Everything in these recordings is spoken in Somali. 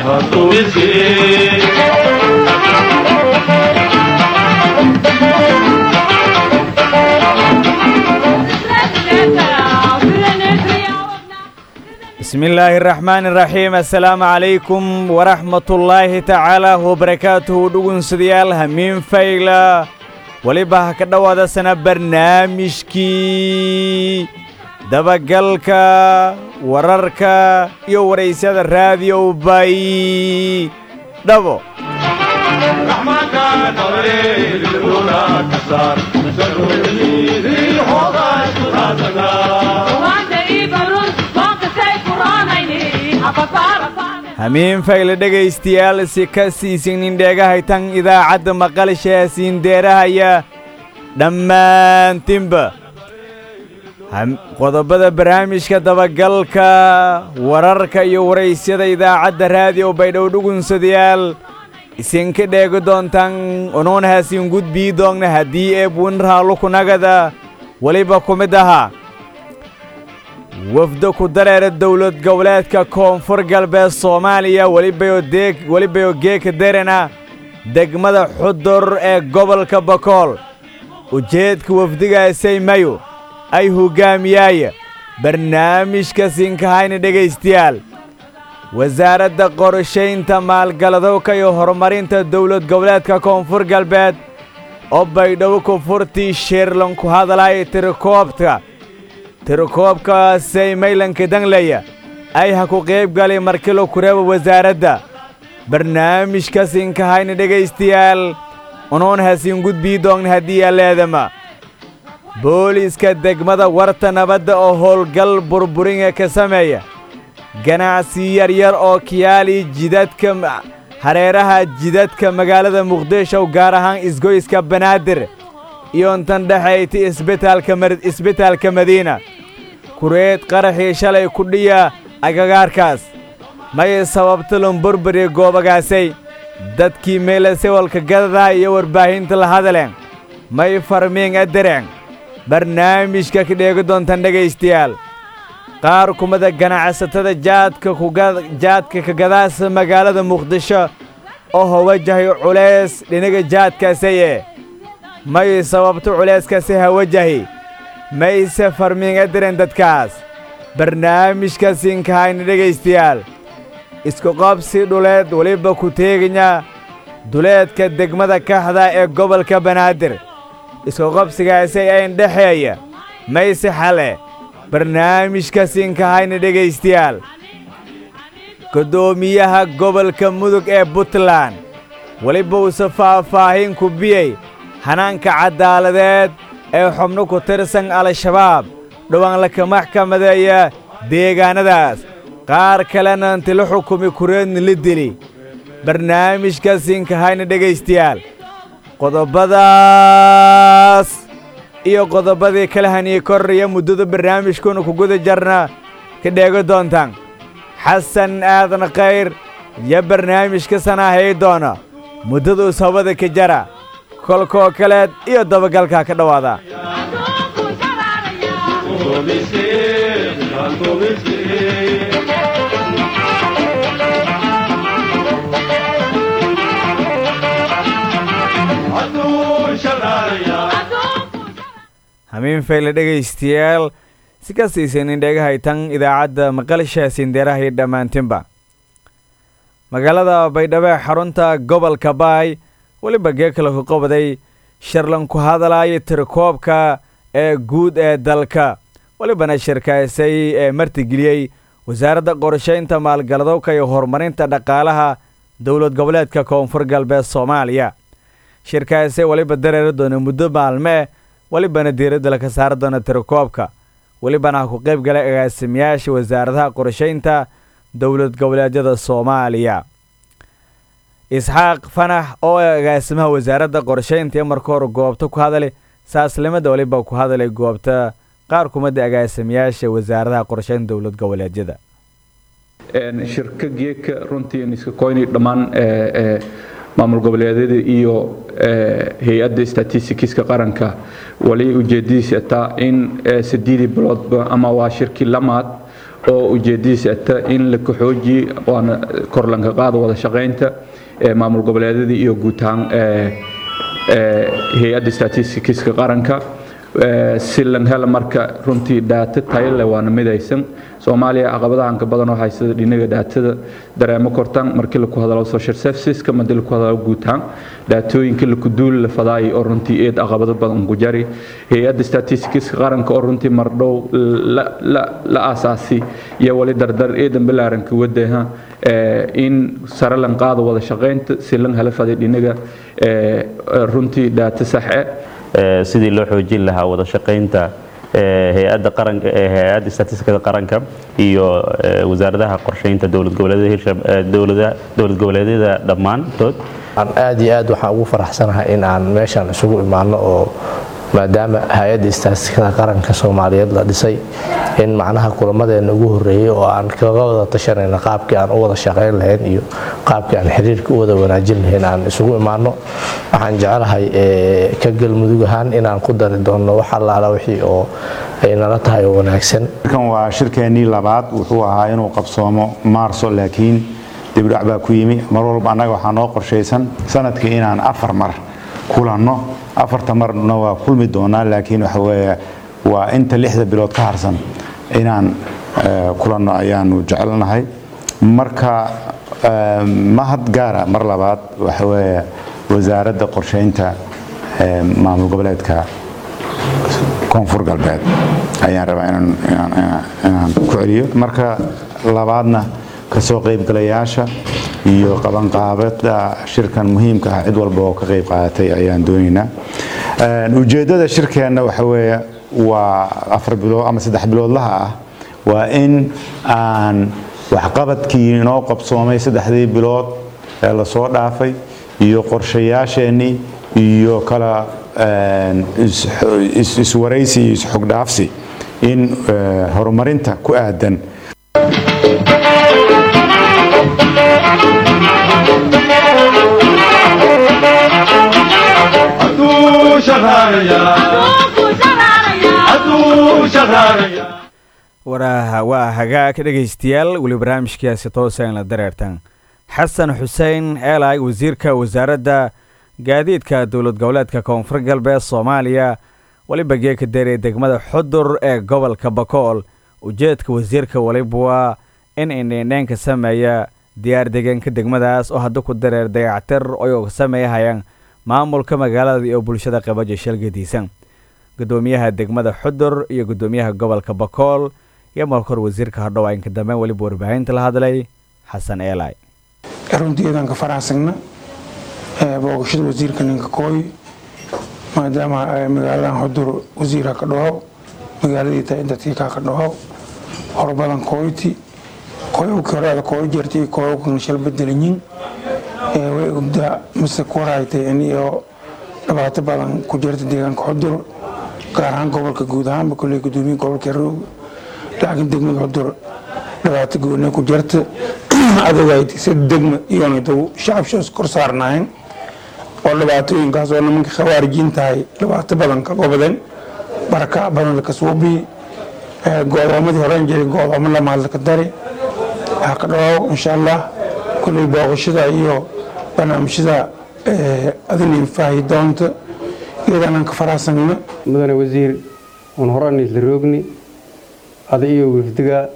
bismi illaahi araxmaani iraxiim assalaamu calaykum waraxmatullaahi tacaala wabarakaatuhu dhugunsudayaal hamiin fayla weliba ha ka dhowaada sana barnaamijkii dabagalka wararka iyo waraysyada raadiyow bay dhabo hamiin fayle dhegaystayaal si ka siisinin dheegahaytan idaacadda maqalshaa siindeerahaya dhammaantinba qodobada barnaamijka dabagalka wararka iyo waraysyada idaacadda raadiyo baydhow dhugunsadayaal isinka dheegi doontaan unuunahaasin gudbii doogna haddii eeb winraalukunagada weliba ku mid ahaa wafdo ku dareera dowlad goboleedka koonfur galbeed soomaaliya welibayoo geeka derena degmada xudur ee gobolka bakool ujeedka wafdigaasay mayu ay hoggaamiyaaya barnaamijka sinkahayna dhegaystayaal wasaaradda qorshaynta maalgaladowka iyo horumarinta dowlad goboleedka koonfur galbeed oo baydhabo koonfurtii shirlan ku hadalaya tirikoobka tirikoobkaasay maylanka danglaya ay ha ku qaybgali markilo kureeba wasaaradda barnaamijka sinkahayna dhegaystayaal unuun hasiin gudbii doogna haddii aleedama booliiska degmada warta nabadda oo howlgal burburinga ka sameeya ganacsi yaryar oo kiyaali jidadka hareeraha jidadka magaalada muqdisho gaar ahaan isgoyska banaadir iyo intan dhexayti isbitaalka madiina kureed qaraxii shalay ku dhiya agagaarkaas may sababtalon burburi goobagaasay dadkii meelasewalka gadadaa iyo warbaahinta la hadaleen may farmiing adareen barnaamijka ka dheegi doontaan dhegaystayaal qaar kumada ganacsatada jaadka ka gadaasa magaalada muqdisho oo hawajahay culays dhinaga jaadkaasay ee may sababto culayskaasi hawajahi mayse farmiing adareen dadkaas barnaamijka sinkahayna dhegaystayaal isku qabsi dhuleed weliba ku teeganya duleedka degmada kaxda ee gobolka banaadir isku qabsigaasi ayn dhexeeya mayse xale barnaamijka sinkahayna dhegaystayaal guddoomiyaha gobolka mudug ee puntland weliba uuse faahfaahin ku biyey hanaanka caddaaladeed ee xubno ku tirsan al-shabaab dhawaanlaka maxkamadeeya deegaannadaas qaar kalena inti la xukumi kureedna la dili barnaamijka sinkahayna dhegaystayaal qodobadaas iyo qodobadii kala haniye korraya muddada barnaamijkuna ku guda jarna ka dheegi doontaan xasan aadan khayr iyo barnaamijka sanaahay doona muddaduus hawada ka jara kolkoo kaleed iyo dabagalka ka dhowaada hamiin fayle dhegaystayaal si ka siisaynin dhegahaytan idaacadda maqalsha sindeeraha iyo dhammaantinba magaalada baydhabo ee xarunta gobolka baay weliba geekala ku qabaday shirlan ku hadalaya tirikoobka ee guud ee dalka welibana shirkaasay ee martigeliyey wasaaradda qorshaynta maalgaladowka iyo horumarinta dhaqaalaha dowlad goboleedka koonfur galbeed soomaaliya shirkaasay weliba dareeri doona muddo maalmee welibana diiradda laka saari doona tirikoobka welibana ha ku qayb galay agaasimayaasha wasaaradaha qorshaynta dowlad goboleedyada soomaaliya isxaaq fanax oo agaasimaha wasaaradda qorshaynta ee marka hore goobta ku hadalay saaslimada weliba ku hadalay goobta qaar kumada agaasimayaasha wasaaradaha qorshaynta dowlad goboleedyada shirka geeka runtii iska koynay dhammaan maamul goboleedyada iyo hay-adda statisticska qaranka wali ujeedadiisa taa in sideedii biloodba ama waa shirkii lamaad oo ujeedadiisa ata in la kaxoojiye waana korlanka qaada wada shaqaynta maamul goboleedyadii iyo guud ahaan hay-adda statisticska qaranka si lan hela marka runtii dhaata tayo leh waana midaysan soomaaliya caqabadahan ka badan oo haysada dhinaga dhaatada dareemo kortaan markii laku hadalo social serviceska madii laku hadalo guutaan dhaatooyinka laku duuli la fadaayay oo runtii eed caqabado badan ku jari hay-adda statisticska qaranka oo runtii mardhow la aasaasi iyo wali dardar eedan balaaranka wadaha in sare lan qaado wada shaqaynta si lan hela faday dhinaga runtii dhaata saxe sidii loo xoojin lahaa wada shaqaynta hay-adda qaranka hay-adda statistikada qaranka iyo wasaaradaha qorsheynta dowlad goboleedyada hirsha dowlada dowlad goboleedyada dhammaantood aad iyo aad waxaan ugu faraxsanahay in aan meeshan isugu imaano oo maadaama hay-adda statistikada qaranka soomaaliyeed la dhisay in macnaha kulamadeena ugu horeeyey oo aan kaga wada tashanayna qaabkii aan u wada shaqayn lahayn iyo qaabkii aan xiriirka u wada wanaajin lahayn aan isugu imaano waxaan jecelahay ka galmudug ahaan inaan ku dari doonno wax allaala wixii oo ay nala tahay oo wanaagsan kan waa shirkeennii labaad wuxuu ahaa inuu qabsoomo maarso laakiin dibdhac baa ku yimi mar walba annaga waxaa noo qorshaysan sanadkii inaan afar mar kulanno afarta marna waa kulmi doonaa laakiin waxa weeye waa inta lixda bilood ka harsan inaan kulanno ayaanu jecelnahay marka mahad gaara mar labaad waxa weeye wasaaradda qorsheynta maamul goboleedka koonfur galbeed ayaan rabaa inaan ku celiyo marka labaadna kasoo qaybgalayaasha iyo qabanqaabada shirkan muhiimka ah cid walba oo ka qayb qaadatay ayaan doonaynaa ujeeddada shirkeenna waxa weeye waa afar bilood ama saddex biloodlaha ah waa in aan waxqabadkii inoo qabsoomay saddexdii bilood ee lasoo dhaafay iyo qorshayaasheenii iyo kala iswaraysi iyo isxogdhaafsi in horumarinta ku aadan waraha waa hagaag dhegaystayaal weli barnaamijkaasi toosa in la dareertaan xasan xuseen eelay wasiirka wasaaradda gaadiidka dowlad goboleedka koonfur galbeed soomaaliya weliba geeka daree degmada xudur ee gobolka bakool ujeedka wasiirka weliba waa in indheendheenka sameeya diyaar degaanka degmadaas oo hadda ku dareer dayactir oyoo sameeyahayaan maamulka magaalada iyo bulshada qabaja shalgadiisan gudoomiyaha degmada xudur iyo gudoomiyaha gobolka bakool iyo markor wasiirka hordhow aynka dambeyn weliba warbaahinta la hadlay xasan eelay runtiidan ka faraxsagna booqashada wasiirka ninka kooy maadaama magaaladan xudur wasiirha ka dhaho magaaladii tahay dadkii kaa ka dhaho horbadan kooyti kooyowkii horeada kooyo jirtay kooyowkan shal bedelinyin way ogdaa mase ku horaytay iniyo dhibaato badan ku jirta deegaanka xudur gaar ahaan gobolka guud ahaanba koley gudoomiye gobolka roog laakiin degmada xudur dhibaato gooni ku jirta adogaysa degma iyona dow shacabshaas kor saarnaayeen oo dhibaatooyinkaas oo nimanka khawaarijiin tahay dhibaato badan ka gobaden baraka badan laka suubi go'doomadii horan jiray go'doomo lamaad laka dari waxaa ka dhawaw insha allah koley booqashada iyo barnaamijyada adina faahi doonta iyadaanaan ka faraxsanna mudane wasiir un horan isla roogni ada iyo wifdiga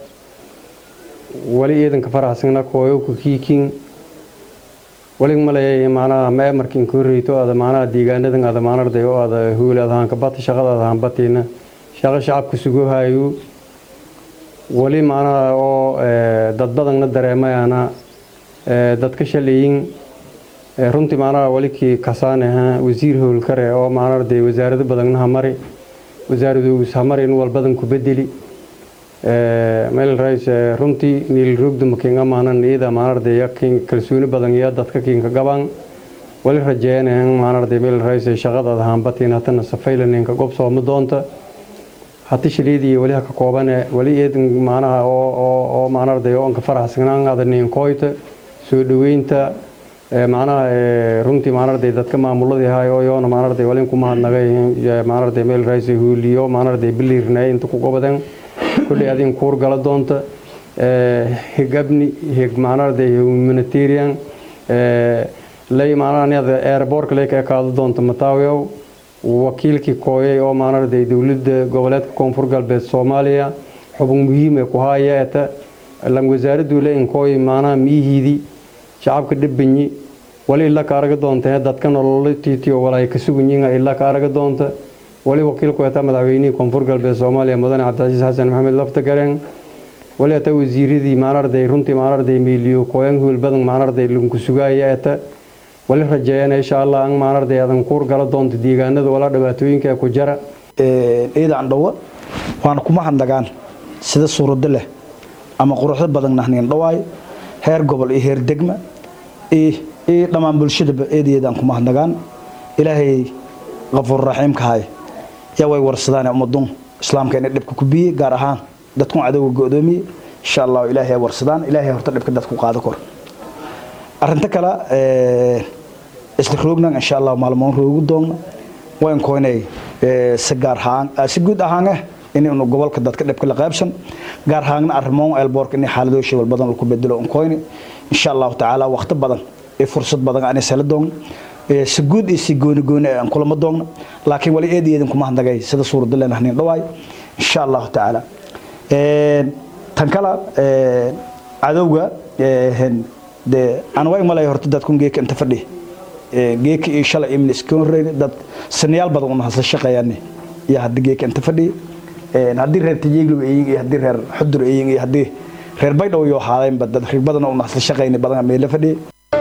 wali iidanka faraxsagna kooyowka kiikin wali malaya macnaha ma emarkin korreyto ada macnaha deegaanadan ada maanarday oo ada huul adahaan kabata shaqada adahaan batiina shaqo shacabka sugohayo wali macnaha oo dad badanna dareemayana dadka shaleeyin runtii macnaha wali kii kasaaneha wasiir howlkare oo maanarday wasaarado badanna hamari wasaaradogus hamari in walbadan ku bedeli meel rais runtii niil rogduma kinga maanan iyada maanarday kin kalsooni badan iyo dadka kinka gaban wali rajeynayan maanarday meel rais shaqadaada haambatiin hatana safaylaninka gob sooma doonta hati shiliidii wali haka koobane wali eedan maanaha oo maanarday oonka faraxsanaan adanin koyta soo dhaweynta macnaha runtii maanarday dadka maamuladii haay oo yoona maanarday walin ku mahadnagay maanarday meel rais huuliyo maanarday biliirnay inta ku gobadan kulley adin kuur gala doonta higabni hig maanarde humanitarian lay maanarniyada airbortka lay ka ekaado doonto mataawiyow wakiilkii kooyay oo maanarday dowladda goboleedka koonfur galbeed soomaaliya xubin muhiim ee ku haaya eta lan wasaaraddu le inkooy maanaha miyihiidii shacabka dhabanyi wali ila ka araga doonta dadka nololo tiitiyo walaay ka sugunyiga ila ka araga doonta wali wakiilku eta madaxweynihii koonfur galbeed soomaaliya mudane cabdicasiis xasan maxamed lafta gareen wali eta wasiiradii maanarday runtii maanarday miiliyo kooyan huul badan maanarday lanku sugaaya eta wali rajeeyana insha allah an maanarday adan kuur gala doonto deegaanada walaa dhibaatooyinka ku jara ciidan dhowo waana kuma hadlagaan sida suurado leh ama quruxdo badan nahniin dhawaay heer gobol iyo heer degma iyo dhammaan bulshadaba eedayeedaan kuma hadlagaan ilaahay qafuur raxiimka hay yaa way warsadaan ummadun islaamka inay dhibka ku biyey gaar ahaan dadkun cadowga go'doomiye insha allah ilaahay ay warsadaan ilaahay horta dhibka dadku qaado kor arrinta kale isla roognan insha allah maalmoon roogu doonna wayn koynay si gaar ahaan si guud ahaan ah inaynu gobolka dadka dhibka la qaybsan gaar ahaanna arrimoon elboorka inay xaaladoo shibal badan ku bedelo on koyni insha allahu tacaala waqti badan iyo fursad badan aan isala doogno si guud iyo si gooni gooni aan kulama doogno laakiin wali eed eedan kuma handagay sida suuradaleen ahnin dhawaay insha allahu tacaala tan kale cadowga de aan way malay horta dadkun geeka inta fadhi geeka iyo shalay iyo iska horreyn dad sanayaal badan una hasla shaqeeyaan iyo haddii geeka inta fadhi haddii reer tajeeglu eeyin iyo haddii reer xudur eeyin iyo haddii reer baydhow iyo haadeenba dad reer badan una hasla shaqeeyni badan meela fadhi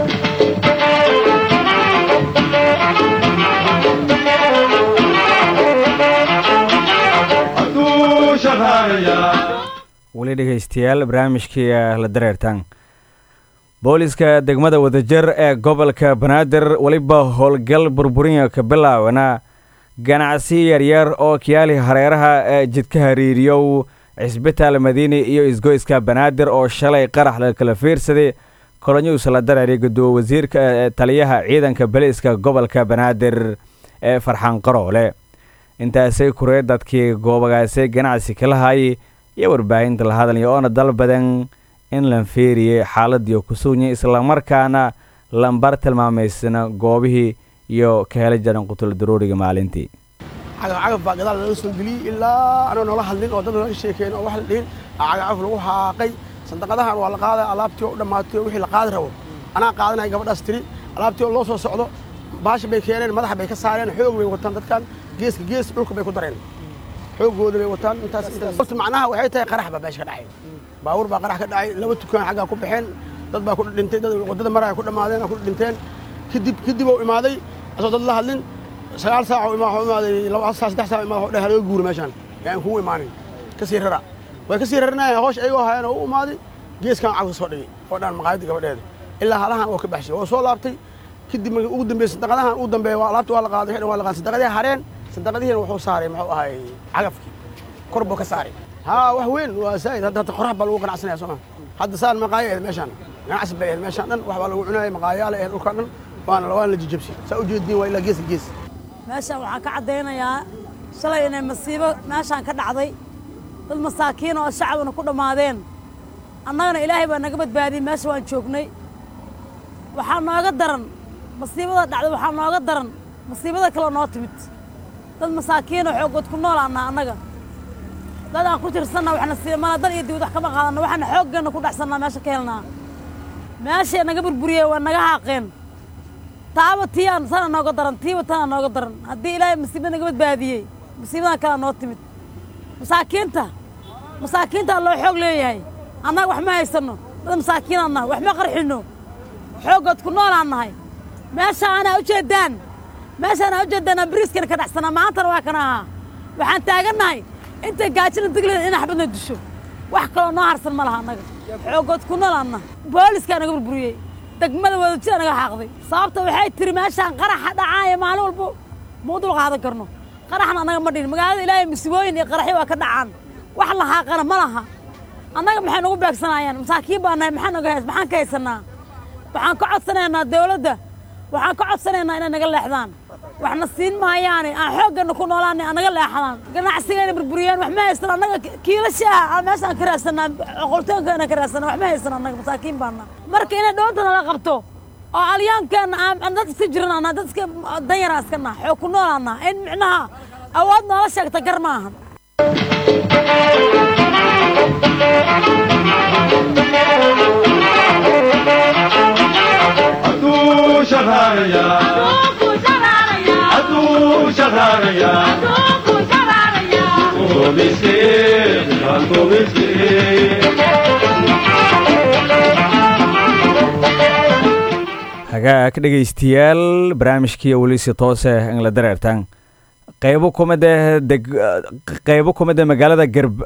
weli dhegaystayaal barnaamijkii la dareertaan booliska degmada wadajir ee gobolka banaadir weliba howlgal burburinka ka bilaabana ganacsi yaryar oo kiyaali hareeraha ee jidka hariiriyow cisbitaal madiini iyo isgoyska banaadir oo shalay qarax la kala fiirsaday kolonyuus la dareeriya guddoowe wasiirka taliyaha ciidanka baliiska gobolka banaadir ee farxaan qaroole intaasay kuree dadkii goobagaasay ganacsi kala hayay iyo warbaahinta la hadlaya oona dal badan in lan feeriyey xaaladiio ku suunyay islamarkaana lambar tilmaamaysana goobihii iyo ka hela jaran qutul daruuriga maalintii cagafcagaf baa gadaal laga soo geliyey ilaa anoo noola hadlin oo dad laga sheekeyn oo wax la dhihin cagafcagaf lagu haaqay sandaqadahan waa la qaaday alaabtii oo u dhammaatay wixii la qaadi rabo anaa qaadanaya gabadhaas tiri alaabtii oo loo soo socdo baasha bay keeneen madaxa bay ka saareen xoog bay wataan dadkan geeska gees dhulka bay ku dareen xoogooda bay wataan intaas intaas macnaha waxay tahay qarax baa meesha ka dhacay baabuur baa qarax ka dhacay laba tukaan xaggaa ku baxeen dad baa ku dhintay dad waddada maraya ku dhammaadeen ku dhinteen kadib kadib uu imaaday asoo dad la hadlin sagaal saac uu imaa imaaday laba saac saddex saac imaa dheh halaga guuro meeshaan yaan kugu imaanin ka sii rara way ka sii raranayaan hoosh ayagoo hayeen oo u imaaday geeskan cagta soo dhigay oo dhan maqaayadda gabadheeda ilaa halahan oo ka baxshay oo soo laabtay kadib markii ugu dambeeyey sandaqadahan ugu dambeeya waa alaabta waa la qaaday wixii waa la qaaday sandaqadii hareen sandaqadihiina wuxuu saaray muxuu ahay cagafkii kor buu ka saaray haa wax weyn waa saa'id hadda hadda qorax baa lagu ganacsanaya soo ma hadda saan maqaayo eed meeshaan ganacsi bay eed meeshaan dhan wax baa lagu cunaya maqaayaala eed dhulkan dhan waana waana la jijabsi saa u jeediin waa ilaa gees gees meeshaan waxaan ka caddaynayaa shalay inay masiibo meeshaan ka dhacday dad masaakiin oo shacabna ku dhammaadeen annagana ilaahay baa naga badbaadiyey meesha waan joognay waxaa nooga daran masiibada dhacday waxaa nooga daran masiibada kale noo timid dad masaakiinoo xooggood ku nool annaa annaga dad aan ku tirsanna waxna siimana dal iyo dibad wax kama qaadanna waxaana xooggeenna ku dhexsannaa meesha ka helnaa meeshay naga burburiyeen waa naga haaqeen taaba tii aan sana nooga daran tiiba tana nooga daran haddii ilaahay masiibada naga badbaadiyey masiibadan kalea noo timid masaakiinta masaakiintaa loo xoog leeyahay annaga wax ma haysanno dad masaakiinaan nahay wax ma qarxinno xooggood ku noolaan nahay meesha anaa ujeeddaan meeshaanaa ujeeddaan aan bariiskana ka dhexsanaa maantana waa kana ahaa waxaan taagannahay intay gaajina digleeda ina xabadna disho wax kaloo noo harsan ma laha annaga xooggood ku noolaanna booliskaa naga burburiyey degmada wadajida naga xaaqday sababta waxay tiri meeshaan qaraxa dhacaaya maalin walbo mau dul qaadan karno qaraxna annaga ma dhihin magaalada ilaahay musiibooyin iyo qaraxyo waa ka dhacaan wax la haaqana ma laha annaga maxay nagu beegsanayaan masaakiin baa nahay maxaa naga hays maxaan ka haysannaa waxaan ka codsanaynaa dawladda waxaan ka codsanaynaa inay naga leexdaan waxna siin maayaane aan xooggana ku noolaanay anaga leexadaan ganacsigayna burburiyaan wax ma haysan annaga kiilasha ah meeshaan ka raadsanaa qoltoonkeena ka raadsanaa wax ma haysan annaga masaakiin baana marka inay dhoonta nala qabto oo alyaankeena aan dad iska jiran anaa dad iska danyaraa iska nah xoog ku noolaanaa in micnaha awood noola sheegta gar ma ahan hagaag dhegaystayaal barnaamijkii welisi toose ingla dareertan qaybo kumida deg qaybo kumida magaalada garb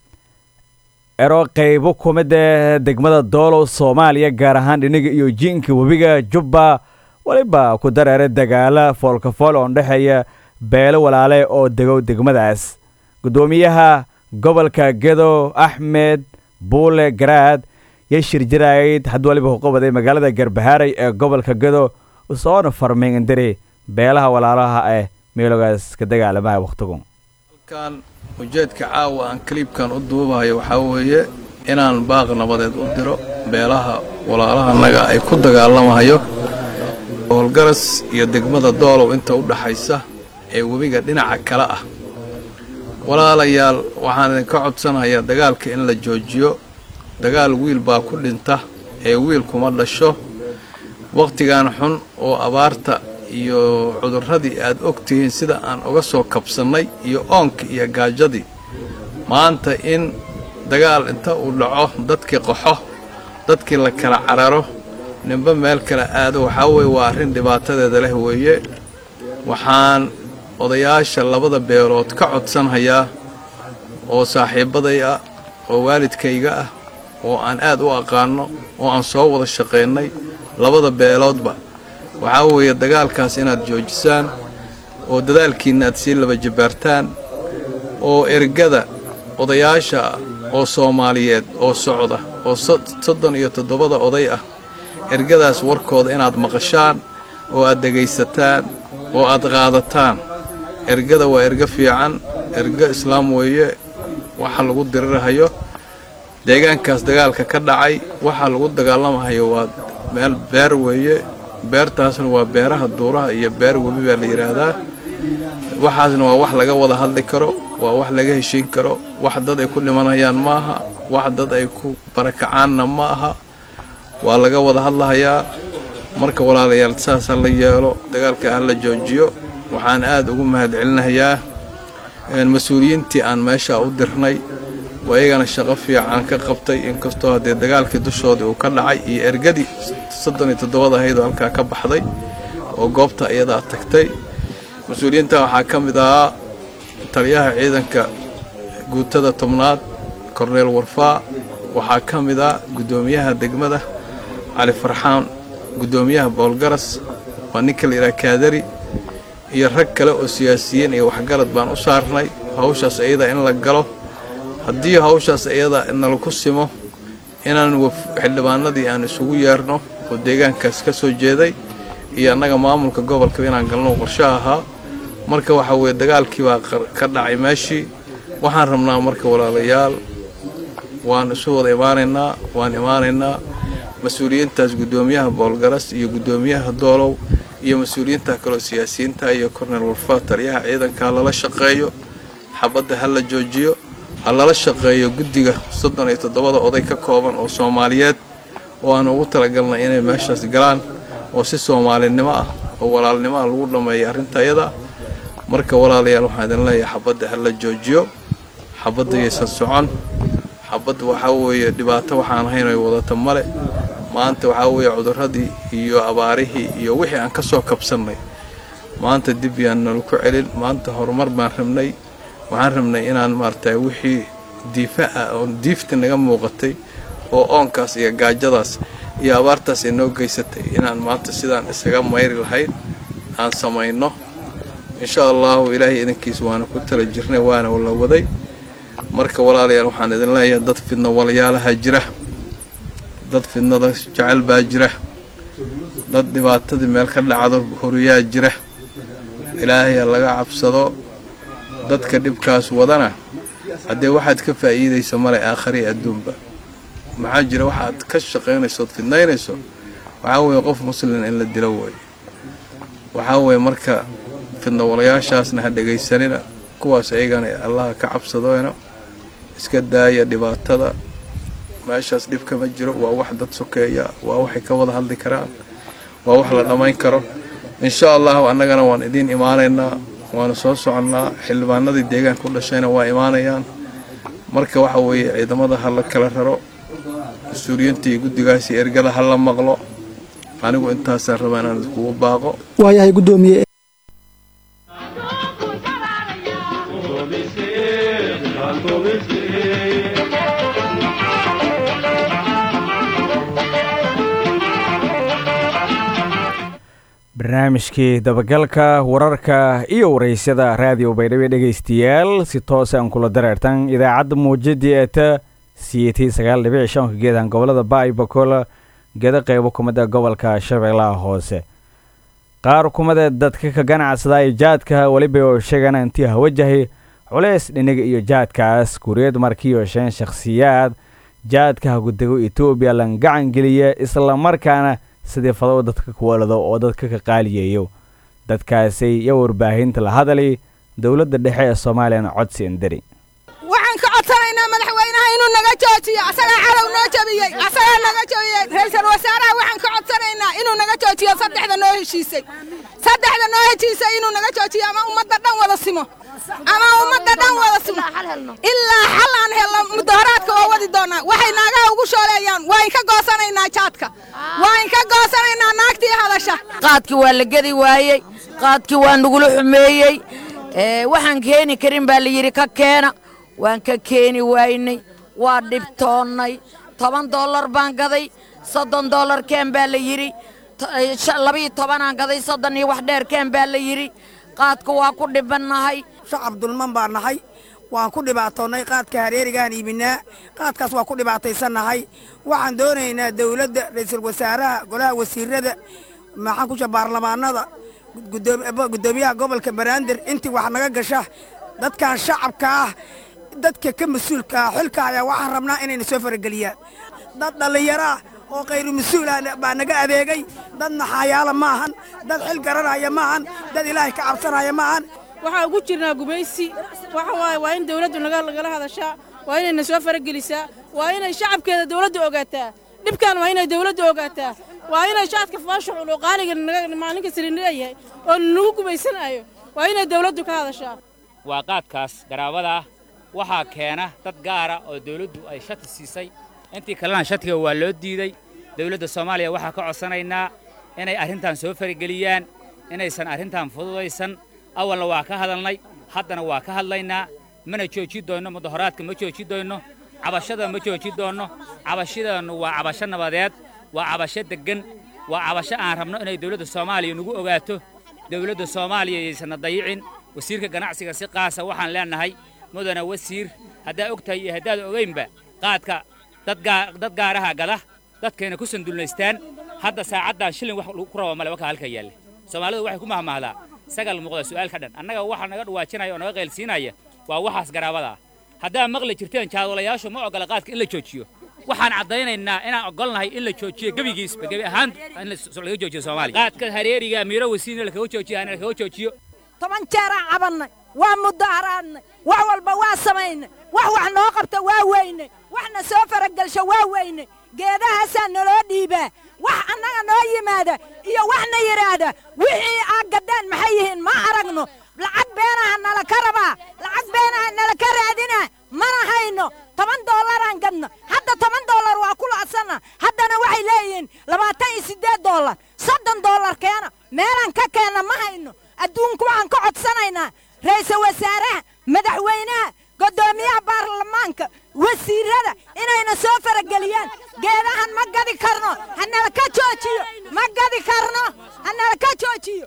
ero qaybo kumida degmada doolow soomaaliya gaar ahaan dhinaga iyo jiinka webiga jubba weliba ku dareera dagaala foolkafool oo dhexeeya beelo walaale oo degow degmadaas guddoomiyaha gobolka gedo axmed buule garaad yay shirjirayd had waliba ku qabaday magaalada garbahaaray ee gobolka gedo soona farmingandiri beelaha walaalaha eh meelogaas ka dagaalamaha wakhtigu halkan ujeedka caawa aan kaliibkan u duubahayo waxaa weeye inaan baaq nabadeed u diro beelaha walaalahanaga ay ku dagaalamahayo howlgaras iyo degmada doolow inta u dhaxaysa ee webiga dhinaca kale ah walaalayaal waxaan idinka codsanayaa dagaalka in la joojiyo dagaal wiil baa ku dhinta ee wiil kuma dhasho wakhtigan xun oo abaarta iyo cudurradii aad og tihiin sida aan uga soo kabsannay iyo oonkii iyo gaajadii maanta in dagaal inta uu dhaco dadkii qaxo dadkii la kala cararo ninba meel kale aado waxaa weeye waa arrin dhibaatadeeda leh weeye waxaan odayaasha labada beelood ka codsanhayaa oo saaxiibbaday ah oo waalidkayga ah oo aan aad u aqaanno oo aan soo wada shaqaynay labada beeloodba waxaa weeye dagaalkaas inaad joojisaan oo dadaalkiinna aad sii laba jabbaartaan oo ergada odayaasha ah oo soomaaliyeed oo socda oo soddon iyo toddobada oday ah ergadaas warkooda inaad maqashaan oo aad dhegaysataan oo aad qaadataan ergada waa ergo fiican ergo islaam weeye waxa lagu dirirahayo deegaankaas dagaalka ka dhacay waxaa lagu dagaalamahayo waa meel beer weeye beertaasna waa beeraha duuraha iyo beer webi baa la yidhaahdaa waxaasna waa wax laga wada hadli karo waa wax laga heshiin karo wax dad ay ku dhimanayaan ma aha wax dad ay ku barakacaanna ma aha waa laga wada hadlahayaa marka walaalayaal saas ha la yeelo dagaalka ha la joojiyo waxaan aad ugu mahadcelinahayaa mas-uuliyiintii aan meeshaa u dirnay waa iyagana shaqo fiican ka qabtay inkastoo haddee dagaalkii dushoodii uu ka dhacay iyo ergadii soddon iyo toddobada ahayd oo halkaa ka baxday oo goobta iyadaa tagtay mas-uuliyiinta waxaa ka mid ahaa taliyaha ciidanka guutada tobnaad korneel warfaa waxaa ka mid ah guddoomiyaha degmada cali farxaan guddoomiyaha boolgaras waa ninka la yidhaha kaadari iyo rag kale oo siyaasiyiin iyo waxgarad baan u saarnay hawshaas iyada in la galo haddii hawshaas iyada nalaku simo inaan xildhibaanadii aan isugu yeerno oo deegaankaas ka soo jeeday iyo annaga maamulka gobolka inaan galno qorsho ahaa marka waxaa weeye dagaalkii baa ka dhacay meeshii waxaan rabnaa marka walaalayaal waan isu wada imaanaynaa waan imaanaynaa mas-uuliyiintaas guddoomiyaha boolgaras iyo guddoomiyaha doolow iyo mas-uuliyiinta kaleo siyaasiyiinta iyo kornel warfaa taliyaha ciidanka ha lala shaqeeyo xabadda ha la joojiyo ha lala shaqeeyo guddiga soddon iyo toddobada oday ka kooban oo soomaaliyeed oo aan ugu talagalnay inay meeshaas galaan oo si soomaalinimo ah oo walaalnimo ah lagu dhammeeyo arrinta iyada marka walaalayaal waxaan idin leeyahay xabadda ha la joojiyo xabadda yaysan socon xabadda waxaa weeye dhibaato waxaan ahayn ay wadata male maanta waxaa weeye cudurradii iyo abaarihii iyo wixii aan ka soo kabsannay maanta dib yaan nalaku celin maanta horumar baan rabnay waxaan rabnay inaan maaragtay wixii diifa ah oo diifta naga muuqatay oo oonkaas iyo gaajadaas iyo abaartaas ay noo geysatay inaan maanta sidaan isaga mayri lahayn aan samayno insha allahu ilaahay idankiisa waana ku tala jirnay waana la waday marka walaalayaal waxaan idin leeyahay dad fidno walayaalaha jira dad fidnada jecel baa jira dad dhibaatadii meel ka dhacdo horiyaa jira ilaahay ha laga cabsado dadka dhibkaas wadana haddee waxaad ka faa'iidaysa male aakhari adduunba maxaa jira waxaad ka shaqaynayso ood fidnaynayso waxaa weeye qof muslin in la dilo weeye waxaa weeye marka fidnawalayaashaasna ha dhegaysanina kuwaas ayagana allaha ka cabsadoena iska daaya dhibaatada meeshaas dhib kama jiro waa wax dad sokeeya waa waxay ka wada hadli karaan waa wax la dhammayn karo insha allahu annagana waan idiin imaanaynaa waana soo soconnaa xildhibaanadii deegaanka u dhashayna waa imaanayaan marka waxa weeye ciidamada ha la kala raro mas-uuliyiinta iyo guddigaasi ergada ha la maqlo anigu intaasaan rabaa inaan iskugu baaqo waayahay guddoomiye barnaamijkii dabagalka wararka iyo waraysyada raadiyo baydhabo dhegaystayaal si toos aan kula dareertan idaacadda muujadii eeta c t sagaal dhibic shanka geedan gobolada baay bakool geeda qeybo kumida gobolka shabeellaha hoose qaar kumida dadka ka ganacsada iyo jaadka weliba oo sheegana intii hawajahay culeys dhiniga iyo jaadkaas kuuriyad markiiyo shan shakhsiyaad jaadka hagudego etoobiya lan gacan geliya islamarkaana sidii fadow dadka kuwalado oo dadka ka qaaliyeeyo dadkaasi iyo warbaahinta la hadalay dowladda dhexe ee soomaaliyana codsi indiri waxaan ka codsanaynaa madaxweynaha inuu naga joojiyo asagaa cadow noo jabiyey asagaa naga jabiyey ra-iisul wasaaraha waxaan ka codsanaynaa inuu naga joojiyo saddexda noo heshiisay saddexda noo heshiisay inuu naga joojiyo ama ummadda dhan wada simo ama ummadda dhan wada simo ilaa xal aan helno mudaharaadka waa wadi doonaa waxay naagaha ugu shooleeyaan waa inka goosanaynaa jaadka waa inka goosanaynaa naagtii hadasha qaadkii waa la gedi waayey qaadkii waa nagula xumeeyey waxaan keeni karin baa la yidhi ka keena waan ka keeni waynay waa dhibtoonnay toban dollar baan gaday soddon dollar keen baa la yidhi labiyo tobanaan gaday soddon iyo wax dheer keen baa la yidhi qaadka waa ku dhibannahay shacab dulman baa nahay waan ku dhibaatoonnay qaadka hareerigaan iibinaa qaadkaas waa ku dhibaataysannahay waxaan doonaynaa dawladda ra'iisul wasaaraha golaha wasiirada maxaan ku baarlamaanada guddoomiyaha gobolka banaadir intii wax naga gasha dadkan shacabka ah dadka ka mas-uulka ah xilka ayaa waxaan rabnaa inayna soo farageliyaan dad dhallinyaro ah oo khayru mas-uul ah baa naga adeegay dad naxaayaala ma ahan dad xil garanaya ma ahan dad ilaahay ka cabsanaya ma ahan waxaan ugu jirnaa gumaysi waxa waaye waa in dawladdu nagala hadashaa waa inayna soo faragelisaa waa inay shacabkeeda dawladdu ogaataa dhibkan waa inay dawladdu ogaataa waa inay shacabka faashucul oo qaaliga maalinka saliinleeyahay oo nagu gumaysanayo waa inay dawladdu ka hadashaa waa qaadkaas garaabada ah waxaa keena dad gaara oo dawladdu ay shati siisay intii kalena shatiga waa loo diidey dawladda soomaaliya waxaa ka codsanaynaa inay arrintan soo farageliyaan inaysan arrintan fududaysan awalna waa ka hadalnay haddana waa ka hadlaynaa mana jooji doonno mudaharaadka ma jooji doonno cabashada ma jooji doonno cabashadeennu waa cabasho nabadeed waa cabasho deggan waa cabasho aan rabno inay dawladda soomaaliya nagu ogaato dawladda soomaaliya yaysanna dayicin wasiirka ganacsiga si qaasa waxaan leennahay mudana wasiir haddaa og tahay iyo haddaad ogaynba qaadka dad gaaraha gada dadkayna ku sandulnaystaan hadda saacaddan shilin wax ku raba male waka halka yaalla soomaalidu waxay ku mahmaahdaa sagal muuqda su'aal ka dhan annaga waxa naga dhawaajinaya oo naga qaylsiinaya waa waxaas garaabada ah haddaad maqli jirteen jaadolayaashu ma oggola qaadka in la joojiyo waxaan caddaynaynaa inaan oggolnahay in la joojiyo gebigiisba gebi ahaan in laga joojiyo soomaaliya qaadka hareeriga miiro wasiina lakaga joojiyo hana lakaga joojiyo toban jeeraan cabannay waa mudaharaadnay wax walba waa samaynay wax wax noo qabta waa weynay waxna soo faragelsha waa weynay geedahaasaa naloo dhiibaa wax annaga noo yimaada iyo waxna yidhaahda wixii aad gaddeen maxay yihiin ma aragno lacag beenaha nala ka rabaa lacag beenaha nala ka raadinaa mana hayno toban doolaraan gadno hadda toban doolar waa ku lacsanna haddana waxay leeyihiin labaatan iyo siddeed doolar soddon doolar keena meelaan ka keenna ma hayno adduunku waxaan ka codsanaynaa ra'iisul wasaaraha madaxweynaha goddoomiyaha baarlamaanka wasiirada inayna soo farageliyaan geedahan ma gadi karno hanala ka joojiyo ma gadi karno hanala ka joojiyo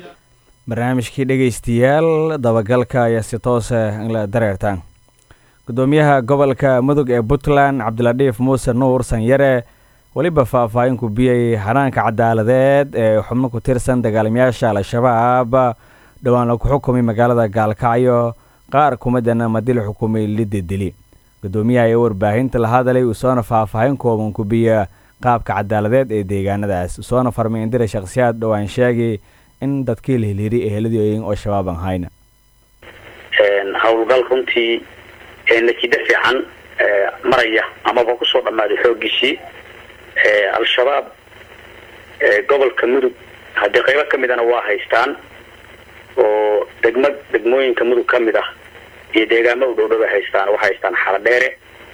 barnaamijkii dhegaystayaal dabagalka ayaa si toosa inla dareertaan gudoomiyaha gobolka mudug ee puntland cabdiladhiif muuse nuur sanyare weliba faahfaahin ku biyay hanaanka cadaaladeed ee xubno ku tirsan dagaalamayaasha al-shabaab dhowaan lagu xukumay magaalada gaalkacyo qaar kumadana madil xukumay lididili gudoomiyaha ee warbaahinta la hadalay usoona faahfaahin kooban ku biya qaabka cadaaladeed ee deegaanadaas usoona farmay indira shakhsiyaad dhowaan sheegay in dadkii la hilhiri eheladii oo shabaab aan hayna howlgal runtii natiijo fiican maraya amaba kusoo dhammaaday xooggiisii al-shabaab gobolka mudug haddii qaybo ka midana waa haystaan oo degmo degmooyinka mudug ka mid ah iyo deegaamo u dhowdhow ay haystaan waxay haystaan xaladheere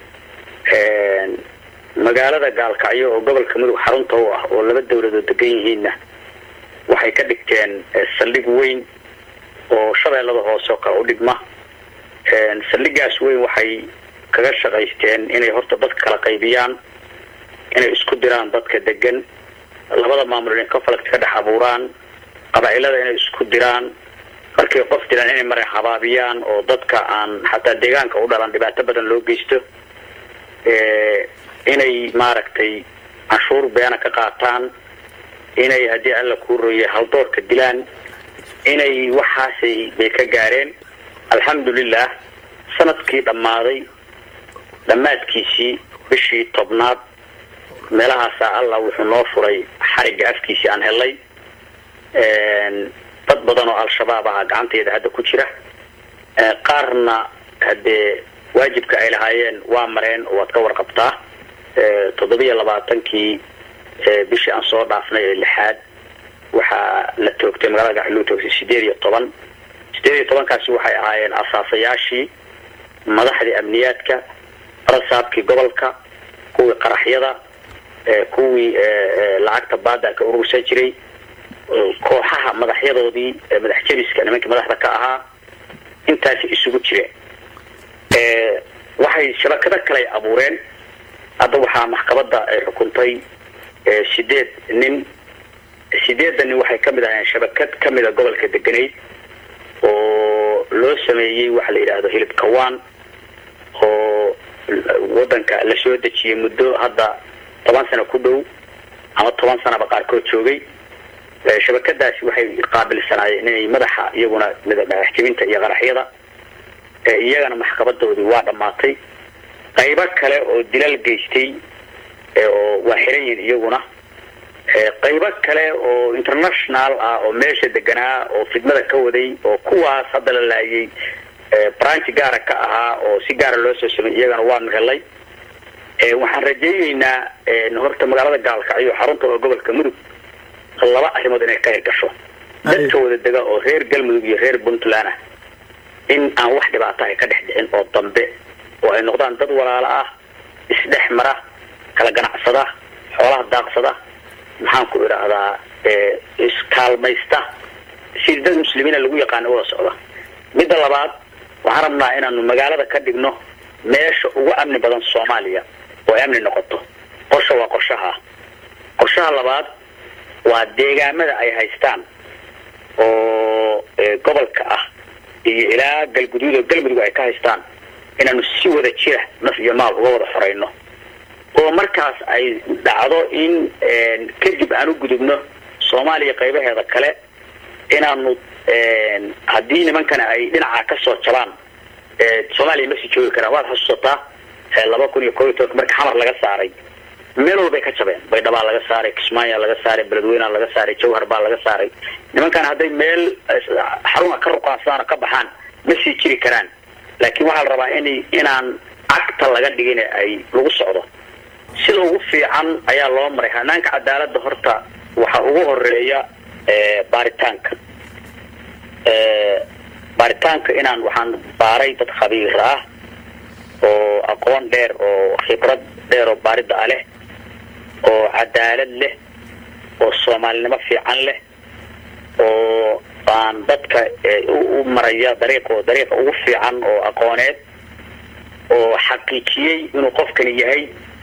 magaalada gaalkacyo oo gobolka mudug xarunta u ah oo laba dawladood degan yihiinna waxay ka dhigteen saldhig weyn oo shabeellada hoose oo kale u dhigma saldhigaas weyn waxay kaga shaqaysteen inay horta dadka kala qaybiyaan inay isku diraan dadka degan labada maamul inay conflict ka dhex abuuraan qabaa'ilada inay isku diraan markay qof dilaan inay mara habaabiyaan oo dadka aan xataa deegaanka u dhalan dhibaato badan loo geysto inay maaragtay canshuur beena ka qaataan inay haddii alla kuu roye haldoorka dilaan inay waxaasay bay ka gaareen alxamdulilah sanadkii dhammaaday dhammaadkiisii bishii tobnaad meelahaasaa allah wuxuu noo furay xarigga afkiisii aan helay dad badan oo al-shabaab aha gacanteeda hadda ku jira qaarna haddee waajibka ay lahaayeen waa mareen oo waad ka warqabtaa toddobiyo labaatankii bishii aan soo dhaafnay ee lixaad waxaa la toogtay magaalada gaxi loo toogtay sideed iyo toban sideed iyo tobankaasi waxay ahaayeen asaasayaashii madaxdii amniyaadka rasaabkii gobolka kuwii qaraxyada kuwii lacagta baada ka urursan jiray kooxaha madaxyadoodii madax jabiska nimankii madaxda ka ahaa intaasi isugu jireen waxay shabakado kale abuureen hadda waxaa maxkamada ay xukuntay sideed nin sideedda nin waxay kamid ahaayeen shabakad kamida gobolka deganeyd oo loo sameeyey waxa la yidhaahdo hilib kawaan oo wadanka la soo dejiyey muddo hadda toban sano ku dhow ama toban sanaba qaarkood joogay shabakadaasi waxay qaabilsanaayeen inay madaxa iyaguna madaxjebinta iyo qaraxyada iyagana maxkamadoodii waa dhammaatay qaybo kale oo dilal geystay oo waa xiran yihin iyaguna qaybo kale oo international ah oo meesha deganaa oo fidmada ka waday oo kuwaas hadda la laayay branch gaara ka ahaa oo si gaara loo soo samay iyagana waanu helay waxaan rajayneynaa horta magaalada gaalkacyo xarunta oo gobolka mudug laba arrimood inay ka hirgasho dadka wada dega oo reer galmudug iyo reer puntland ah in aan wax dhibaato ay ka dhex dhicin oo dambe oo ay noqdaan dad walaalo ah isdhex mara kala ganacsada xoolaha daaqsada maxaan ku idhaahdaa iskaalmaysta sidii dad muslimiina lagu yaqaano wada socda midda labaad waxaan rabnaa inaanu magaalada ka dhigno meesha ugu amni badan soomaaliya oo ay amni noqoto qorsha waa qorshaha qorshaha labaad waa deegaamada ay haystaan oo gobolka ah iyo ilaa galguduud oo galmudug ay ka haystaan inaanu si wada jira naf iyo maal uga wada xorayno oo markaas ay dhacdo in kadib aan u gudubno soomaaliya qaybaheeda kale inaanu haddii nimankana ay dhinaca ka soo jabaan soomaaliya ma sii joogi karaan waad xasuusataa laba kun iyo koob iyo tobanka marka xamar laga saaray meel walbay ka jabeen baydhabaa laga saaray kismaayaa laga saaray beledweynea laga saaray jawhar baa laga saaray nimankana hadday meel xaruna ka ruqaansadaan oo ka baxaan ma sii jiri karaan laakiin waxaa la rabaa in inaan cagta laga dhigin ay lagu socdo sida ugu fiican ayaa loo maray hanaanka cadaaladda horta waxaa ugu horeeya baaritaanka baaritaanka inaan waxaan baaray dad khabiir ah oo aqoon dheer oo khibrad dheer oo baaridda ah leh oo cadaalad leh oo soomaalinimo fiican leh oo aan dadka u maraya dariiqo dariiqa ugu fiican oo aqooneed oo xaqiijiyey inuu qofkani yahay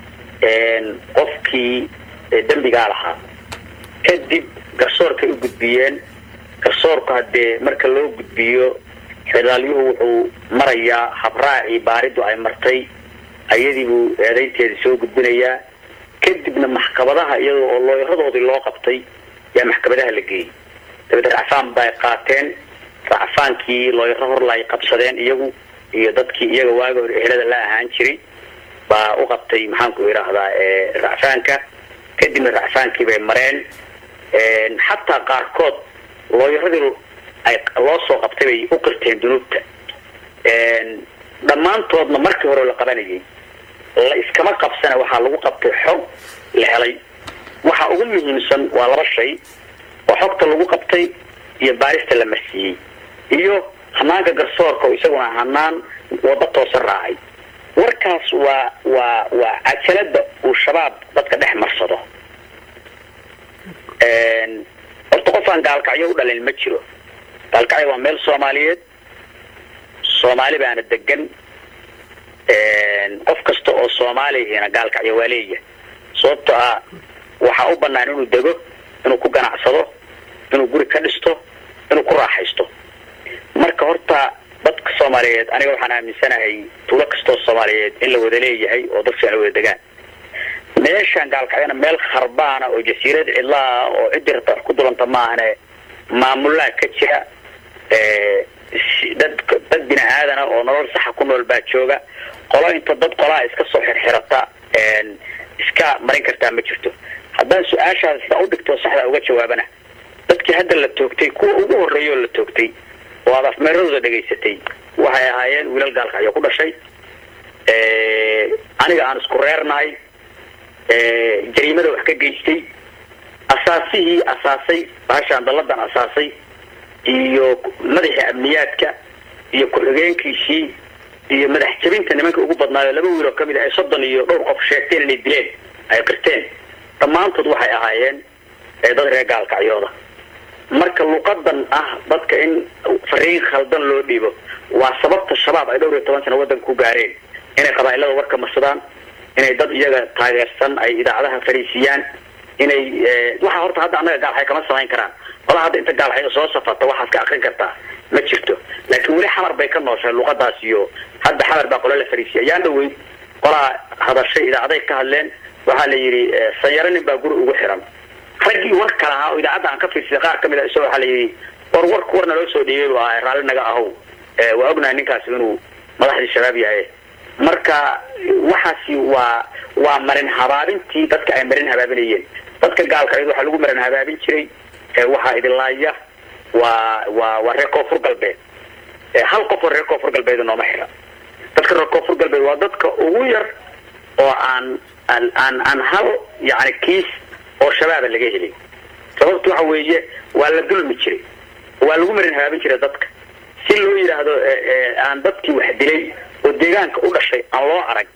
qofkii dembigaa lahaa kadib garsoorkay u gudbiyeen garsoorku haddee marka loo gudbiyo federaalyuhu wuxuu marayaa habraacii baaridu ay martay ayadii buu eedaynteedii soo gudbinayaa kadibna maxkamadaha iyadoo oo looyaradoodii loo qabtay yaa maxkamadaha la geeyey dabeed racfaan bay qaateen racfaankii looyaro horla ay qabsadeen iyagu iyo dadkii iyaga waaga hor ehelada la ahaan jiray baa u qabtay maxaanku idhaahdaa racfaanka kadibna racfaankii bay mareen xataa qaarkood looyaradii ay loo soo qabtay bay u qirteen dunuubta dhammaantoodna markii hore la qabanayay la iskama qabsana waxaa lagu qabtay xog la helay waxa ugu muhiimsan waa laba shay oo xogta lagu qabtay iyo baarista la marsiiyey iyo hanaanka garsoorka oo isaguna hanaan waddo toosa raacay warkaas waa waa waa cajalada uu shabaab dadka dhex marsado horta qofaan gaalkacyo u dhalin ma jiro gaalkacyo waa meel soomaaliyeed soomaali baana degan qof kasta oo soomaaliyahina gaalkacyo waa leeyahay sababto ah waxaa u banaan inuu dego inuu ku ganacsado inuu guri ka dhisto inuu ku raaxaysto marka horta dadka soomaaliyeed aniga waxaan aaminsanahay tuulo kastoo soomaaliyeed in la wada leeyahay oo dadku ay wada degaan meeshaan gaalkacyana meel kharbaana oo jasiirad cidlaa oo ciddii rabta wax ku dulanta maahane maamulaa ka jira dad dad bini aadana oo nolol saxa ku nool baa jooga qolo inta dad qolaa iska soo xirxirata iska marin kartaa ma jirto haddaan su-aashaas sidaa u dhigto saxda uga jawaabana dadkii hadda la toogtay kuwa ugu horreeya oo la toogtay oo aad afmeeradooda dhegaysatay waxay ahaayeen wiilal gaalkacyo ku dhashay aniga aan isku reernahay jariimada wax ka geystay asaasihii asaasay bahashaan dalladan asaasay iyo madaxii amniyaadka iyo ku-xigeenkiisii iyo madax jabinta nimanka ugu badnaayo laba wiil oo kamid ah ay soddon iyo dhowr qof sheegteen inay dileen ay qirteen dhammaantood waxay ahaayeen dad reer gaalkacyooda marka luqadan ah dadka in fariin khaldan loo dhiibo waa sababta shabaab ay dhowr iyo toban sano waddanka ku gaareen inay qabaa'ilada warka marsadaan inay dad iyaga taageersan ay idaacadaha fariisiyaan inay waxa horta hadda annaga gaalxay kama samayn karaan qolaa hadda inta gaalxay soo safarta waxaad ka akrin kartaa ma jirto laakiin weli xamar bay ka nooshay luqadaas iyo hadda xamar baa qolo la fariisiya yaan dhaweyd qolaa hadashay idaacaday ka hadleen waxaa la yidhi sanyaro nin baa guri ugu xiran raggii warka lahaa oo idaacadda aan ka fiirsaday qaar ka mid a isagoo waxaa la yidhi war war war naloo soo dhiibay buu ahay raalli naga ahow waa ognahay ninkaasi inuu madaxdii shabaab yahay marka waxaasi waa waa marin habaabintii dadka ay marin habaabinayeen dadka gaalkacyood waxaa lagu marin habaabin jiray waxaa idinlaaya waa waa waa reer koonfur galbeed hal qof oo reer koonfur galbeed nooma xira dadka reer koonfur galbeed waa dadka ugu yar oo aan aan aan aan hal yacni kiis oo shabaaba laga helin sababtu waxa weeye waa la dulmi jiray waa lagu marin habaabin jiray dadka si loo yidhaahdo aan dadkii wax dilay oo deegaanka u dhashay aan loo arag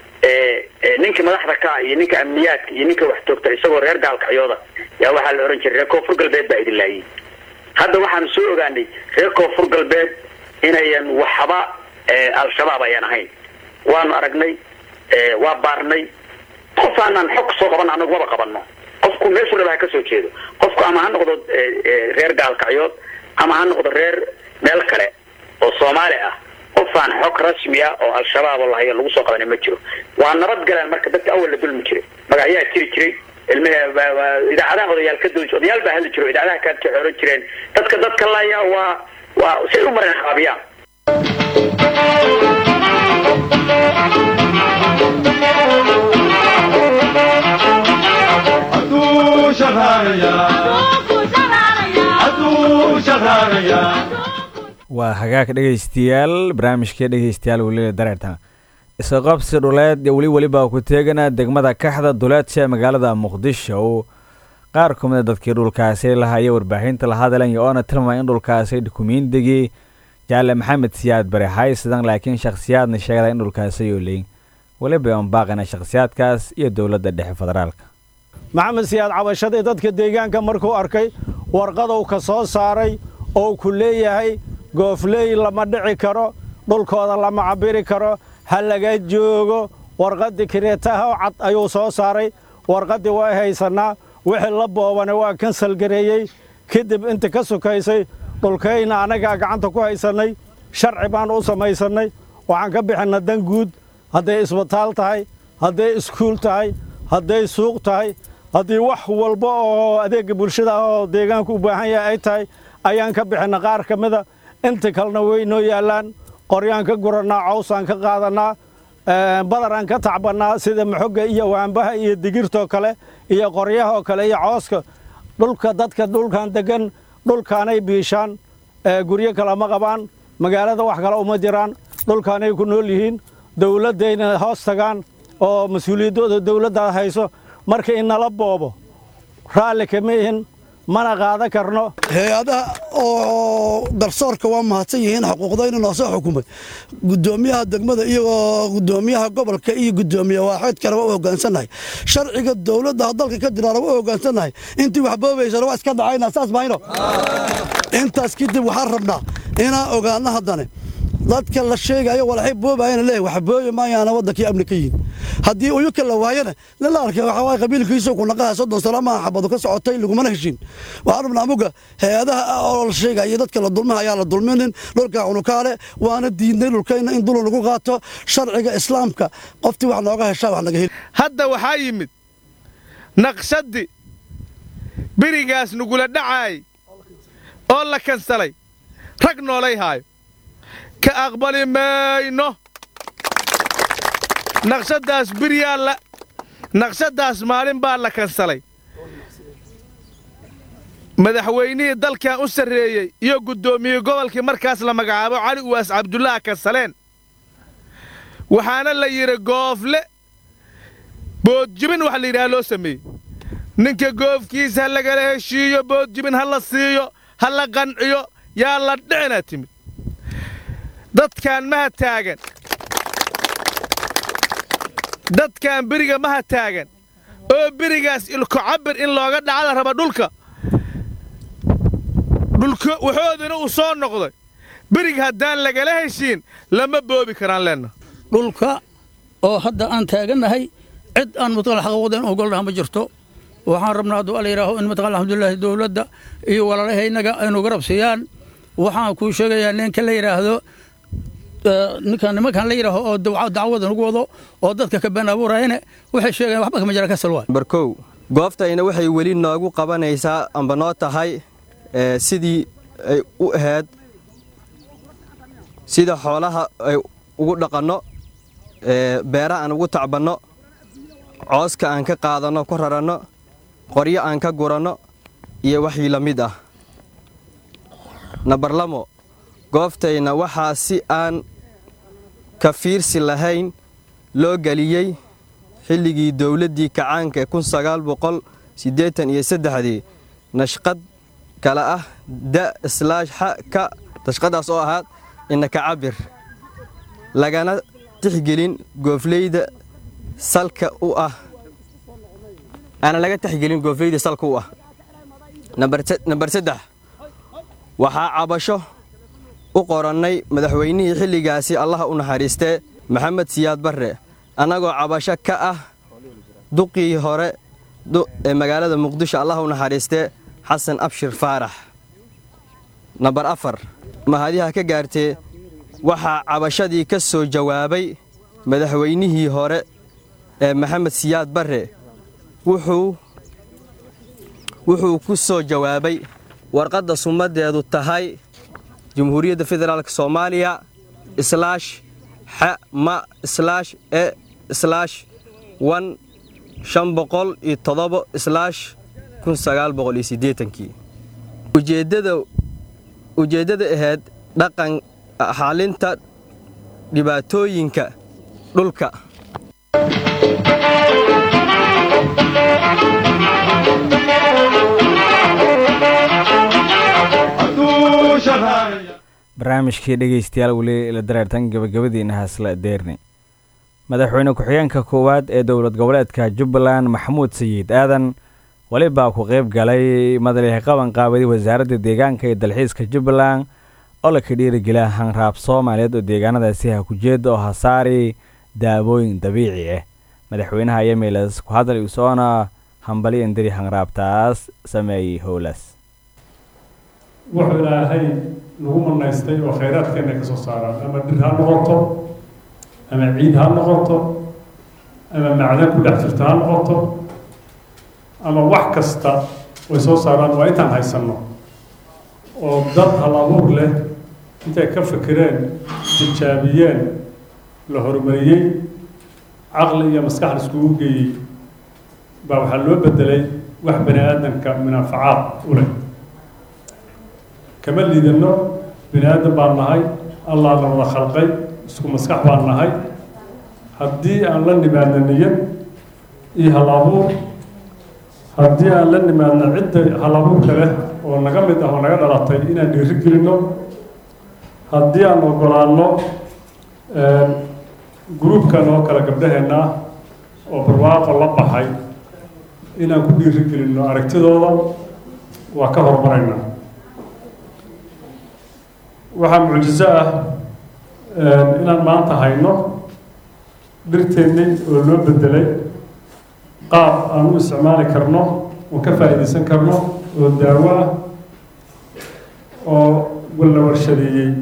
ninka madaxda ka iyo ninka amniyaadka iyo ninka wax toogta isagoo reer gaalkacyooda yaa waxaa la ohan jiray reer koonfur galbeed baa idin laayay hadda waxaanu soo ogaanay reer koonfur galbeed inayan waxba al-shabaab ayaan ahayn waanu aragnay waa baarnay qof aanaan xog soo qaban anagu maba qabano qofku meeshuu raba ha ka soo jeedo qofku ama ha noqdo reer gaalkacyood ama ha noqdo reer meel kale oo soomaali ah qofaan xog rasmi ah oo al-shabaab oo lahayo lagu soo qabanay ma jiro waa nabad galaan marka dadka awal la dulmi jiray magacyaa jiri jiray ilmihii idaacadaha odayaal ka doodi odayaal baa hadli jiro idaacadaha ka oran jireen dadka dadka laaya waa waa say u mareen habaabiyaan waa hagaag dhegaystayaal barnaamijkii dhegaystayaal weliba dareerta isqabsi dhuleed weli weliba ku teegana degmada kaxda duleedsha magaalada muqdisho qaar ka mida dadkii dhulkaasi lahaya warbaahinta la hadalaya oona tilmaamay in dhulkaasi dukumiindigii jaale maxamed siyaad bare haysadan laakiin shakhsiyaadna sheegada in dhulkaasi yooley weliba aan baaqina shakhsiyaadkaas iyo dowladda dhexe federaalka maxamed siyaad cabashadii dadka deegaanka markuu arkay warqaduu ka soo saaray oo ku leeyahay goofleey lama dhici karo dhulkooda lama cabiri karo ha laga joogo warqaddii kireetaha cad ayuu soo saaray warqaddii waa haysannaa wixii la boobane waa kansal gareeyey kadib inta ka sukaysay dhulkayna annagaa gacanta ku haysannay sharci baan u samaysannay waxaan ka bixinna dan guud hadday isbitaal tahay hadday iskuul tahay hadday suuq tahay haddii wax walba oo adeegga bulshada ah oo deegaanku u baahan yahay ay tahay ayaan ka bixinna qaar ka mida inta kalena way noo yaallaan qoryaan ka gurannaa cawsaan ka qaadannaa badaraan ka tacbannaa sida maxogga iyo waambaha iyo digirtoo kale iyo qoryahoo kale iyo cooska dhulka dadka dhulkan deggan dhulkaanay biishaan guryo kale ma qabaan magaalada wax kale uma jiraan dhulkaanay ku nool yihiin dowladdayna hoos tagaan oo mas-uuliyaddooda dowladda hayso marka inala boobo raalli kama ihin mana qaadan karno hay-adaha oo garsoorka waa mahadsan yihiin xuquuqdayna noo soo xukumay gudoomiyaha degmada iyo gudoomiyaha gobolka iyo gudoomiye waaxeedkana waa u hoggaansannahay sharciga dowladda dalka ka jiraana waa u hoggaansannahay intii wax boobaysana waa iska dhacaynaa saas mahayno intaas kadib waxaan rabnaa inaan ogaano haddane dadka la sheegayo walaxay boobayana leeyahay wax booyi maayaana waddankii amni ka yihin haddii uyuka la waayana lala arkay waxa waaye qabiilkiisoo kunaqaha soddon sano maaha xabadu ka socotay lagumana heshiin waxaan rabnaa amuga hay-adaha oo la sheegaya dadka la dulmaha ayaa la dulminin dhulka cunukaale waana diidnay dhulkayna in dulun lagu qaato sharciga islaamka qoftii wax nooga heshaa wax naga heli hadda waxaa yimid naqshaddi berigaas nugula dhacaay oo la kansalay rag noolay haayo ka aqbali mayno naqshaddaas biryaalla naqshaddaas maalin baa la kansalay madaxweynihii dalkan u sarreeyey iyo guddoomiyey gobolkii markaas la magacaabo cali uwaas cabdullaaha kansaleen waxaana la yidhi goofle boodjibin wax la yidhaha loo sameeyey ninka goofkiisa ha lagala heshiiyo boodjibin ha la siiyo ha la qanciyo yaa la dhicinaa timid dadkan maha taagan dadkan beriga maha taagan oo berigaas ilko cabir in looga dhaca la raba dhulka dhulka waxoodina uu soo noqday beriga haddaan lagala heshiin lama boobi karaan leenna dhulka oo hadda aan taagannahay cid aan mutaqal xaqawadayn ogolnaha ma jirto waxaan rabnaa hadduu alla yidhaaho in mataqal alxamdulilaahi dowladda iyo walaalahaynaga aynu garab siiyaan waxaan kuu sheegayaa ninka la yidhaahdo ninkan nimankan la yidhaaho oo dacwada nagu wado oo dadka ka been abuurayane waxay sheegayaan waxba kama jira kasal waay barkow gooftayna waxay weli noogu qabanaysaa amba noo tahay sidii ay u ahayd sida xoolaha ay ugu dhaqanno beeraha aan ugu tacbanno cooska aan ka qaadanno ku raranno qoryo aan ka guranno iyo waxii la mid ah nabarlamo gooftayna waxaa si aan ka fiirsi lahayn loo geliyey xilligii dowladdii kacaanka kun sagaal boqol siddeetan iyo saddexdii nashqad kale ah da islaash xa ka nashqadaas oo ahaad inaka cabir lagana tixgelin goofleyda salka u ah aana laga tixgelin goofleyda salka u ah nambar saddex waxaa cabasho u qorannay madaxweynihii xilligaasi allaha u naxariistee maxamed siyaad barre annagoo cabasho ka ah duqii hore ee magaalada muqdisho allaha u naxariistee xasan abshir faarax nambar afar mahadiha ka gaartee waxaa cabashadii ka soo jawaabay madaxweynihii hore ee maxamed siyaad barre wuxuu ku soo jawaabay warqadda sumaddeedu tahay jamhuuriyadda federaalk soomaaliya islaash xa ma islaash e islaash wan shan boqol iyo toddobo islaash kun sagaal boqol iyo siddeetankii ujeeddada ujeeddada ahayd dhaqan xalinta dhibaatooyinka dhulka barnaamijkii dhegaystayaal weli la dareertan gabagabadiina hasla deerne madaxweyne ku-xigeenka koowaad ee dowlad goboleedka jubbaland maxamuud sayiid aadan weli baa ku qayb galay madalih qaban qaabadi wasaaradda deegaanka ee dalxiiska jubbaland oo la ka dhiirigeliya hanraab soomaaliyeed oo deegaanadaasi ha ku jeeda oo hasaari daawooyin dabiici ah madaxweynaha ayaa meelas ku hadal isoona hambali indiri hanraabtaas sameeyey howlaas wuxuu ilaahay nagu manaystay oo khayraadkeena ka soo saaraan ama dhir ha noqoto ama ciid ha noqoto ama macdan ku dhex jirta ha noqoto ama wax kasta way soo saaraan waa intaan haysanno oo dad hal abuur leh intay ka fikireen tijaabiyeen la horumariyey caqli iyo maskax la iskugu geeyey baa waxaa loo bedelay wax bani aadamka munaafacaad u leh kama liidano bani aadam baan nahay allah na wada khalqay isku maskax baan nahay haddii aan la nimaadno niyad iyo hal abuur haddii aan la nimaadno cidda hal abuurka leh oo naga mid ah oo naga dhalatay inaan dhiiri gelinno haddii aan ogolaanno gruubkan oo kale gabdhaheenna ah oo barwaaqo la baxay inaan ku dhiiri gelinno aragtidooda waa ka horumaraynaa waxaa mucjiso ah inaan maanta hayno dhirteennii oo loo bedelay qaab aan u isticmaali karno oo ka faa'iidaysan karno oo daawo ah oo la warshadeeyey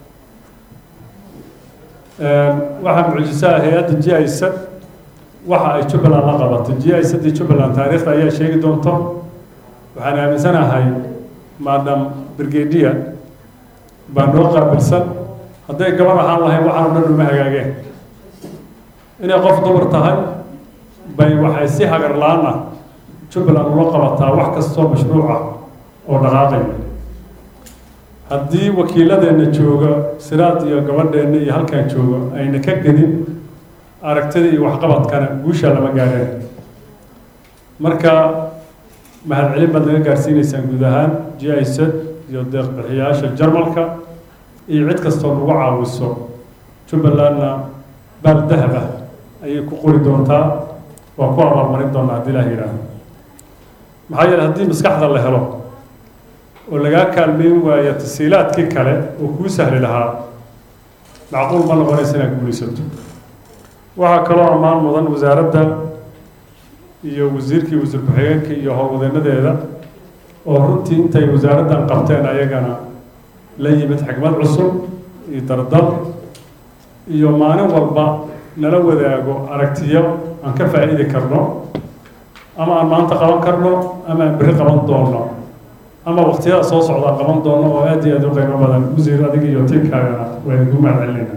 waxaa mucjiso ah hay-adda g isad waxa ay jubbaland la qabatay g isadii jubbaland taariikhda ayaa sheegi doonto waxaan aaminsanahay maadam brigadier baa noo qaabilsan hadday gabar ahaan lahayn waxaan o dhan uma hagaageen inay qof dumar tahay bay waxay si hagar la-aan ah jubbaland ula qabataa wax kastoo mashruuc ah oo dhaqaaqaya haddii wakiiladeenna jooga siraad iyo gabadheenna iyo halkaan jooga ayna ka gedin aragtida iyo waxqabadkana guushaa lama gaareen marka mahadcelin baad naga gaarsiinaysaan guud ahaan g isad iyo deeqbixiyaasha jarmalka iyo cid kastoo nagu caawiso jubbalandna baal dahab ah ayay ku qori doontaa waa ku abaalmarin doonaa haddii ilaah yidhaahdo maxaa yeele haddii maskaxda la helo oo lagaa kaalmeyn waayo tasiilaadkii kale oo kuu sahli lahaa macquul ma noqonaysa inaad guulaysato waxaa kaloo ammaan mudan wasaaradda iyo wasiirkii wasiir ku-xigeenka iyo howlwadeenadeeda oo runtii intay wasaaraddan qabteen ayagana la yimid xikmad cusub iyo dardar iyo maalin walba nala wadaago aragtiyo aan ka faa'iidi karno ama aan maanta qaban karno ama aan berri qaban doono ama waqtiyada soo socdaa qaban doono oo aad iyo aad u qiimo badan wasiir adiga iyo tiimkaagana waynu ku mahadcelinayna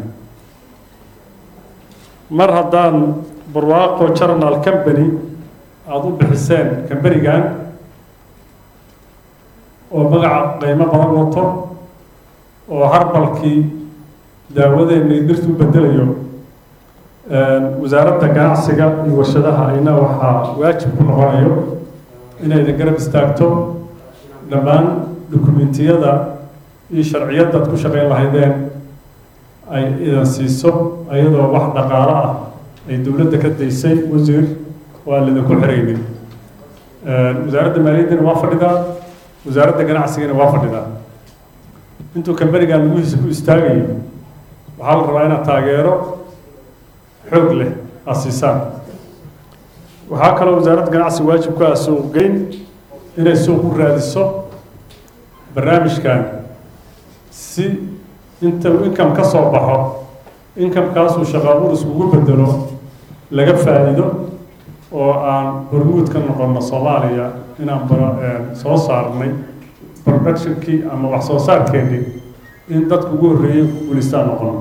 mar haddaan barwaaqo journal company aada u bixiseen kamberigan oo magaca qiimo badan wato oo harbalkii daawadeenna dirtu u bedelayo wasaaradda ganacsiga iyo warshadaha ayna waxaa waajib ku noqonayo inay idin garab istaagto dhammaan dukumentiyada iyo sharciyadaad ku shaqayn lahaydeen ay idan siiso ayadoo wax dhaqaalo ah ay dowladda ka daysay wasiir oo aan lidinku xiraynin wasaaradda maaliyaddina waa fadhidaa wasaaradda ganacsigana waa fadhidaa intuu kamberigan lugihiisa ku istaagayo waxaa la rabaa inaad taageero xoog leh aad siisaan waxaa kaloo wasaaradda ganacsiga waajib ku ah suuqgeyn inay suuq u raadiso barnaamijkan si inta income ka soo baxo incomekaasuu shaqaabuur iskugu bedelo laga faa'iido oo aan hormuud ka noqono soomaaliya inaan bara soo saarnay productionkii ama wax soo saarkeennii in dadka ugu horreeyay ku guulistaan noqono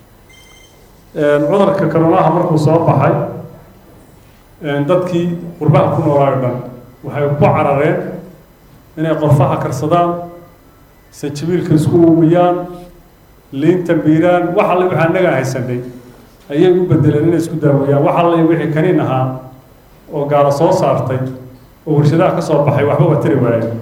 cudurka karoolaha markuu soo baxay dadkii qurbaha ku noolaayo dhan waxay ku carareen inay qorfaha karsadaan sanjabiilka isku uumiyaan liinta biiraan wax alle wixii annaga haysanay ayay u bedeleen inay isku daaweeyaan wax alle wixii kaniin ahaa oo gaalo soo saartay oo warshadaha ka soo baxay waxba waa tiri waayeen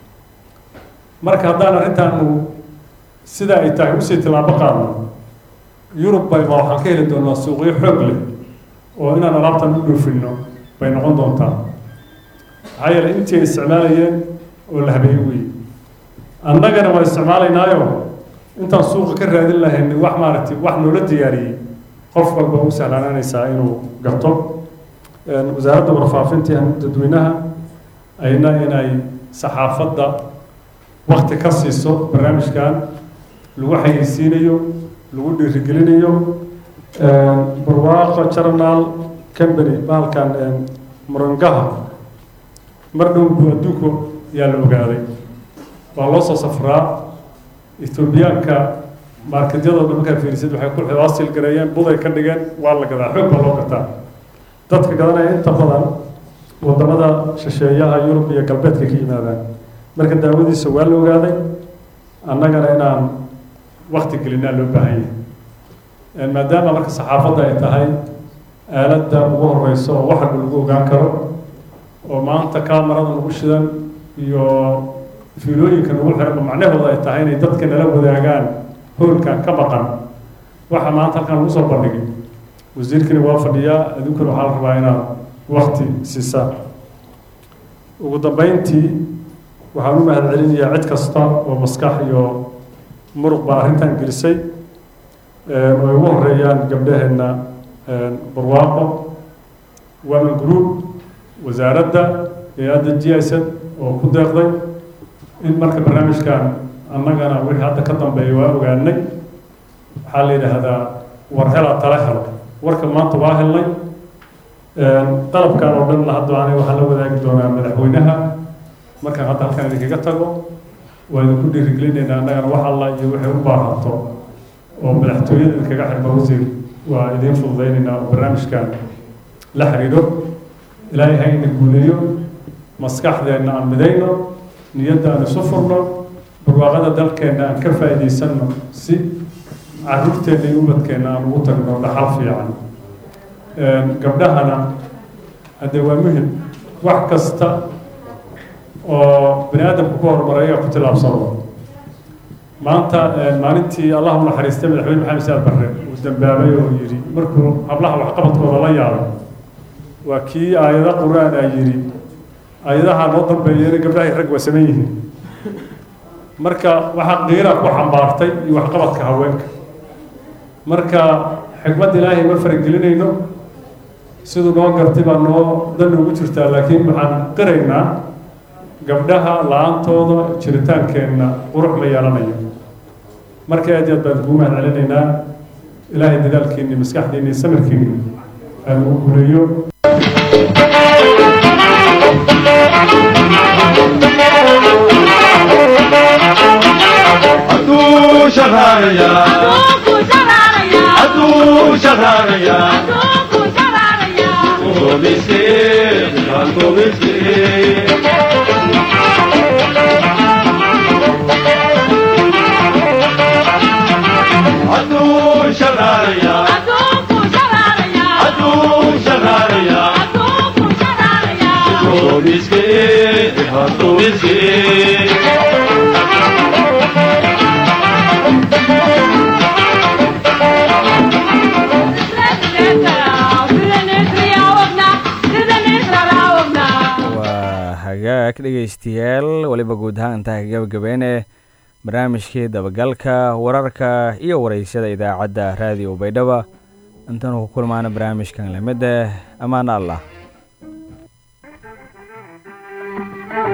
marka haddaan arrintaanu sida ay tahay usii tilaabo qaadno yurub bayba waxaan ka heli doonaa suuqyo xoog leh oo inaan alaabtan u dhoofinno bay noqon doontaa maxaa yeelay intii ay isticmaalayeen oo la habeeyey weeye annagana waa isticmaalaynaayo intaan suuqa ka raadin lahayn wax maaragtay wax noola diyaariyey qof walba u sahlaananaysaa inuu gato wasaaradda warfaafintii dadweynaha ayna inay saxaafadda wakti ka siiso barnaamijkan lagu xayeysiinayo lagu dhiirigelinayo barwaaqo journal company bahalkan murangaha mar dhow buu adduunku yaa la ogaaday waa loo soo safraa ethoobiyaanka marketyadooda markaa fiirisid waxay ku xoosil gareeyeen buday ka dhigeen waa la gadaa xoog baa loo gataa dadka gadanaya inta badan wadamada shisheeyaha yurub iyo galbeedka ka yimaadaan marka daawadiisa waa la ogaaday annagana inaan wakti gelinaa loo baahan yahay maadaama marka saxaafadda ay tahay aaladda ugu horeyso oo wax walba lagu ogaan karo oo maanta kamarada nagu shidan iyo fiilooyinka nagu xiranba macnahooda ay tahay inay dadka nala wadaagaan hoolkan ka maqan waxa maanta halkan lagu soo bandhigay wasiirkina waa fadhiyaa aduunkana waxaa la rabaa inaad wakti siisaan ugu dambeyntii waxaan u mahadcelinayaa cid kasta oo maskax iyo muruq baa arrintan gelisay oo ay ugu horeeyaan gabdhaheenna barwaaqo women group wasaaradda hay-adda g i z oo ku deeqday in marka barnaamijkan annagana wixii hadda ka dambeeya waa ogaanay waxaa la yidhaahdaa war helaa tala helo warka maanta waa helnay qalabkan oo dhan hadda ani waxaan la wadaagi doonaa madaxweynaha markaan hadda halkan idinkaga tago waa idinku dhiirigelinaynaa annagana wax alla iyo waxay u baahato oo madaxtooyada idinkaga xirma wasiir waa idiin fududaynaynaa oo barnaamijkan la xiriiro ilaahay ha ina guuleeyo maskaxdeenna aan midayno niyadda aan isu furno barwaaqada dalkeenna aan ka faa'iidaysanno si caruurteenna iyo ubadkeenna aan ugu tagno dhaxal fiican gabdhahana haddee waa muhim wax kasta oo bani aadamku ku horumaraya ku tilaabsado maanta maalintii allah u naxariistay madaxweyne maxamed saad barre uu dambaabay oo yidhi markuu hablaha waxqabadkooda la yaabay waa kii aayado qur-aan a yidhi aayadaha noo dambeeyana gabdhahay rag waa saman yihiin marka waxaa qiira ku xambaartay iyo waxqabadka haweenka marka xikmad ilaahay ma faragelinayno siduu noo gartay baa noo dan ugu jirtaa laakiin waxaan qiraynaa gabdhaha la-aantooda jiritaankeenna qurux ma yeelanayo marka aad iyo aad baan kugu mahad celinaynaa ilaahay dadaalkiinni maskaxdiinni iyo samirkiinni aan ugu guuleeyo Adu shaharaya Adu shaharaya Adu miskin Adu miskin Adu shaharaya Adu shaharaya Adu miskin Adu miskin hagaag dhegaystayaal weliba guud ahaan intaa ka gabagabeene barnaamijkii dabagalka wararka iyo waraysyada idaacadda raadiyo baydhaba intanu ku kulmaana barnaamijkan lamida ammaano allah